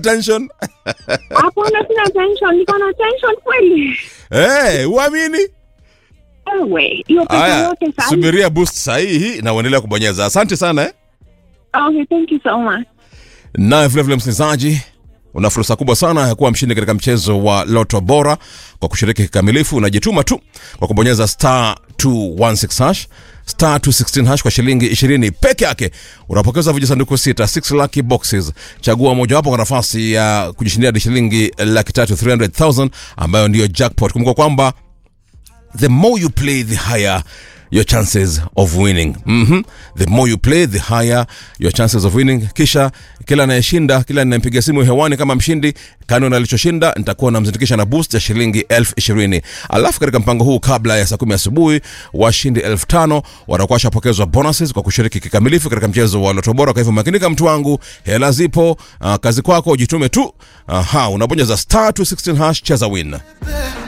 tension Hapana, sina tension, niko na tension kweli. Eh, uamini Ewe, hiyo pesa haya yote sasa. subiria boost sahihi na uendelea kubonyeza asante sana eh? Okay, thank you so much. naye vilevile msikilizaji una fursa kubwa sana ya kuwa mshindi katika mchezo wa loto bora kwa kushiriki kikamilifu unajituma tu kwa kubonyeza star 216 hash star 216 hash kwa shilingi 20 peke yake unapokeza vijisanduku sita 6 lucky boxes chagua mojawapo kwa nafasi ya kujishindia hadi shilingi laki tatu 300000 ambayo ndiyo jackpot kumbuka kwamba the more you play the higher your chances of winning mm-hmm. the more you play the higher your chances of winning kisha kila anayeshinda kila ninayempiga simu hewani kama mshindi kando na alichoshinda nitakuwa namzindikisha na boost ya shilingi elfu ishirini alafu katika mpango huu kabla ya saa kumi asubuhi washindi elfu tano watakuwa washapokezwa bonuses kwa kushiriki kikamilifu katika mchezo wa loto bora kwa hivyo makinika mtu wangu hela zipo uh, kazi kwako jitume tu aha unabonyeza star 216 hash cheza win